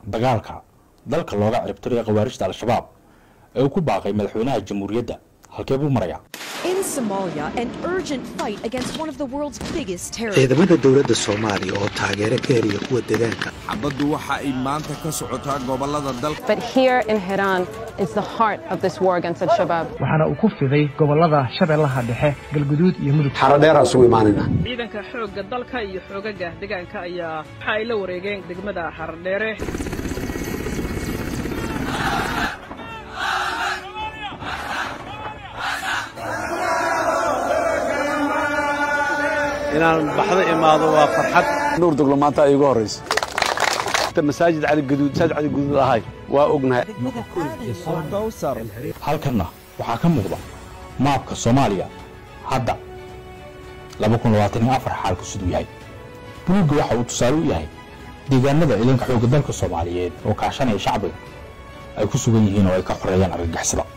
dagaalka dalka looga ciribtirayo khawaarijta al-shabaab ee uu ku baaqay madaxweynaha jamhuuriyadda halkee buu marayaa In Somalia, an urgent fight against one of the world's biggest terrorists. ciidamada dowladda soomaaliya oo taageero ka heliya kuwa deegaanka xabaddu waxa ay maanta ka socotaa gobollada dalka But here in Hiran is the heart of this war against Al Shabaab. waxaana uu ku fiday gobollada shabeellaha dhexe galguduud iyo mudug xaradheeraan isugu imaanayna ciidanka xoogga dalka iyo xoogaga deegaanka ayaa waxa ay la wareegeen degmada xardheere inaan baxdo imaado waa farxad nuur doglo maanta ay igu horraysa masaajid cali gaduud masaajid cali gaduud ahay waa ognahay halkanna waxaa ka muuqda maabka soomaaliya hadda xaalku siduu yahay buluugga waxa uu tusaale u yahay deegaanada ciidanka xoogga dalka soomaaliyeed oo kaashanaya shacbiga ay ku sugan yihiin oo ay ka xoreeyaan argagixisada